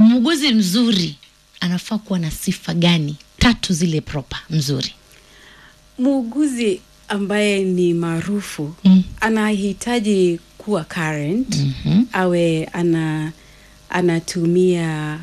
muuguzi mzuri anafaa kuwa na sifa gani tatu zile proper mzuri muuguzi ambaye ni maarufu Mm. anahitaji kuwa current Mhm. awe ana anatumia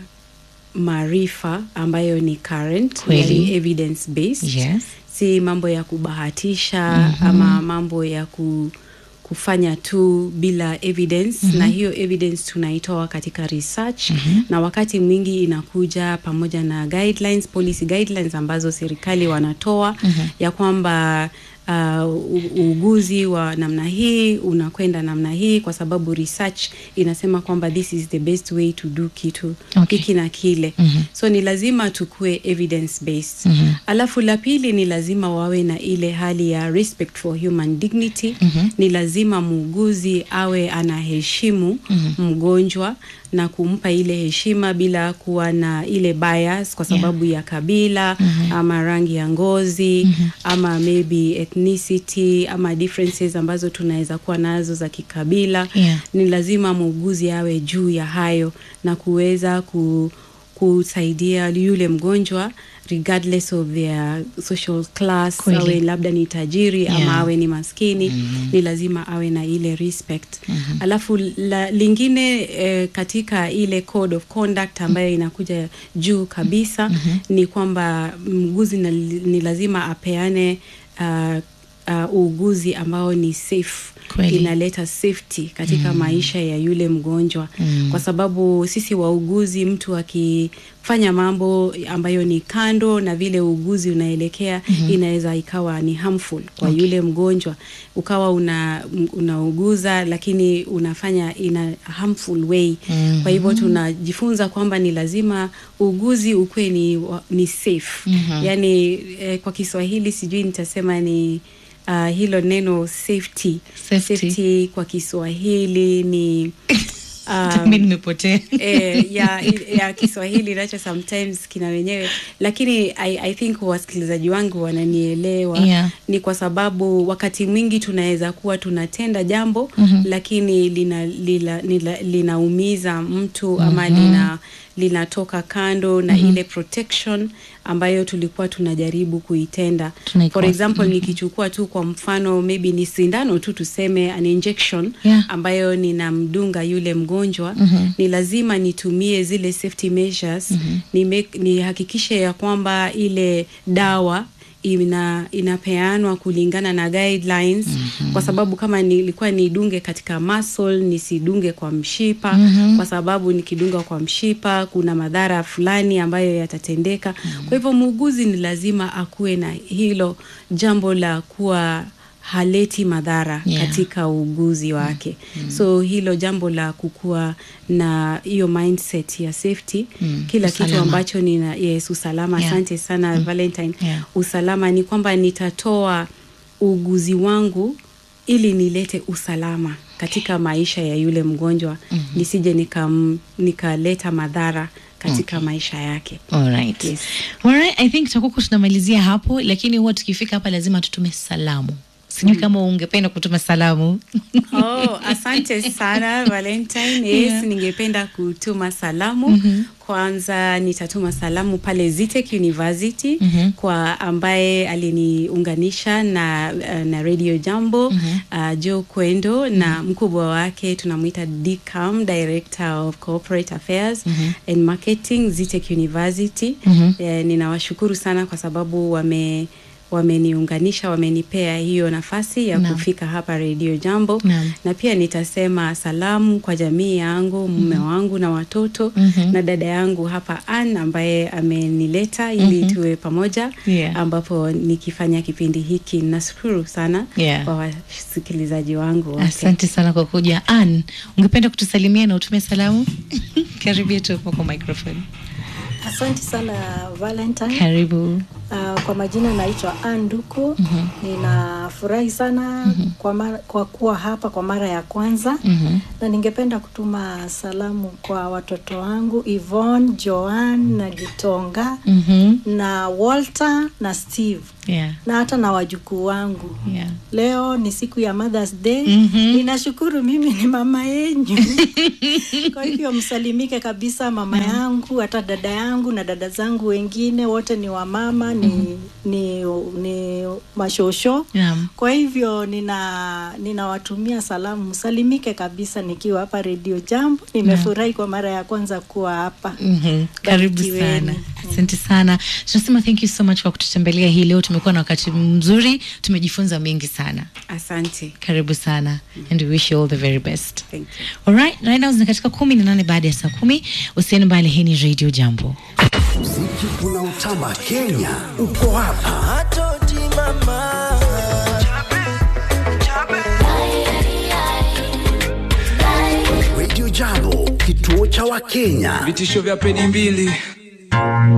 maarifa ambayo ni current Kweli. yani evidence based yes si mambo ya kubahatisha ama mambo ya ku, kufanya tu bila evidence na hiyo evidence tunaitoa katika research na wakati mwingi inakuja pamoja na guidelines policy guidelines ambazo serikali wanatoa ya kwamba uh, u- uuguzi wa namna hii unakwenda namna hii kwa sababu research inasema kwamba this is the best way to do kitu Okay. hiki na kile Mhm. so ni lazima tukue evidence based Mhm. alafu la pili ni lazima wawe na ile hali ya respect for human dignity Mhm. ni lazima muuguzi awe anaheshimu mgonjwa na kumpa ile heshima bila kuwa na ile bias kwa sababu ya kabila ama rangi ya ngozi ama maybe ethnicity ama differences ambazo tunaweza kuwa nazo za kikabila Yeah. ni lazima muuguzi awe juu ya hayo na kuweza ku, kusaidia yule mgonjwa regardless of their social class Kweli. awe labda ni tajiri Yeah. ama awe ni maskini ni lazima awe na ile respect alafu la, lingine eh, katika ile code of conduct ambayo inakuja juu kabisa ni kwamba mguzi na, ni lazima apeane uh, uh, uuguzi ambao ni safe Kweli. inaleta safety katika maisha ya yule mgonjwa kwa sababu sisi wauguzi mtu akifanya mambo ambayo ni kando na vile uuguzi unaelekea inaweza ikawa ni harmful kwa yule mgonjwa ukawa una unauguza lakini unafanya in a harmful way kwa hivyo tunajifunza kwamba ni lazima uuguzi ukuwe ni, wa- ni safe yani eh, kwa kiswahili sijui nitasema ni uh, hilo neno safety. Safety. kwa kiswahili ni mi nimepotea eh, ya, ya kiswahili nacho sometimes kina wenyewe lakini I, I think wasikilizaji wangu wananielewa Yeah. ni kwa sababu wakati mwingi tunaweza kuwa tunatenda jambo mm-hmm. lakini lina, lina, lina, linaumiza mtu ama mm-hmm. lina linatoka kando na mm-hmm. ile protection ambayo tulikuwa tunajaribu kuitenda Tunaikosa. for example mm-hmm. nikichukua tu kwa mfano maybe ni sindano tu tuseme an injection Yeah. ambayo ninamdunga yule mgonjwa mm-hmm. ni lazima nitumie zile safety measures mm-hmm. nihakikishe ni nihakikishe ya kwamba ile dawa ina inapeanwa kulingana na guidelines mm-hmm. kwa sababu kama nilikuwa nidunge katika muscle nisidunge kwa mshipa mm-hmm. kwa sababu nikidunga kwa mshipa kuna madhara fulani ambayo yatatendeka mm-hmm. kwa hivyo muuguzi ni lazima akuwe na hilo jambo la kuwa haleti madhara Yeah. katika uuguzi wake mm. so hilo jambo la kukuwa na hiyo mindset ya safety Mm. kila Usalama. kitu ambacho nina yes usalama Yeah. asante sana valentine Yeah. usalama ni kwamba nitatoa uuguzi wangu ili nilete usalama katika maisha ya yule mgonjwa mm-hmm. nisije nikam- nikaleta madhara katika okay. maisha yake Alright. Yes. Alright, I think tutakuwa tunamalizia hapo lakini huwa tukifika hapa lazima tutume salamu sijui kama ungependa kutuma salamu Oh, asante sana Valentine. Yes, Yeah. ningependa kutuma salamu. Mm-hmm. Kwanza nitatuma salamu pale Zitech University mm-hmm. kwa ambaye aliniunganisha na, uh, na Radio Jambo mm-hmm. uh, Joe Kwendo mm-hmm. na mkubwa wake tunamwita DCAM, Director of Corporate Affairs mm-hmm. and Marketing Zitech University. Mm-hmm. Eh, ninawashukuru sana kwa sababu wame wameniunganisha wamenipea hiyo nafasi ya Naam. kufika hapa redio jambo Naam. na pia nitasema salamu kwa jamii yangu mume wangu na watoto Mhm. na dada yangu hapa Ann ambaye amenileta ili tuwe pamoja Yeah. ambapo nikifanya kipindi hiki nashukuru sana Yeah. kwa wasikilizaji wangu wote. asante sana kwa kuja Ann, ungependa kutusalimia na utume salamu karibia tu hapo kwa microphone Asante sana Valentine. karibu Uh, kwa majina naitwa Anduku. mm-hmm. Ninafurahi sana mm-hmm. kwa, mara, kwa kuwa hapa kwa mara ya kwanza Mhm. na ningependa kutuma salamu kwa watoto wangu Yvonne, Joan na Gitonga Mhm. na Walter na Steve Yeah. na hata na wajukuu wangu. Yeah. Leo ni siku ya Mother's Day. Mhm. Ninashukuru mimi ni mama yenyu. Kwa hivyo msalimike kabisa mama yangu, hata dada yangu na dada zangu wengine wote ni wamama, ni, ni, ni mashosho. Naam. Kwa hivyo nina ninawatumia salamu, msalimike kabisa nikiwa hapa Radio Jambo. Nimefurahi kwa mara ya kwanza kuwa hapa. Mhm. Karibu Barikiweni. sana, asante sana. Tunasema thank you so much kwa kututembelea hii leo. Tumekuwa na wakati mzuri, tumejifunza mengi sana. Asante. Karibu sana and we wish you all the very best. Thank you. Alright, right now zina katika kumi na nane baada ya saa kumi. Usiende mbali, hii ni Radio Jambo. Muziki unaotamba Kenya uko hapa. Radio Jambo, kituo cha Wakenya. vitisho vya peni mbili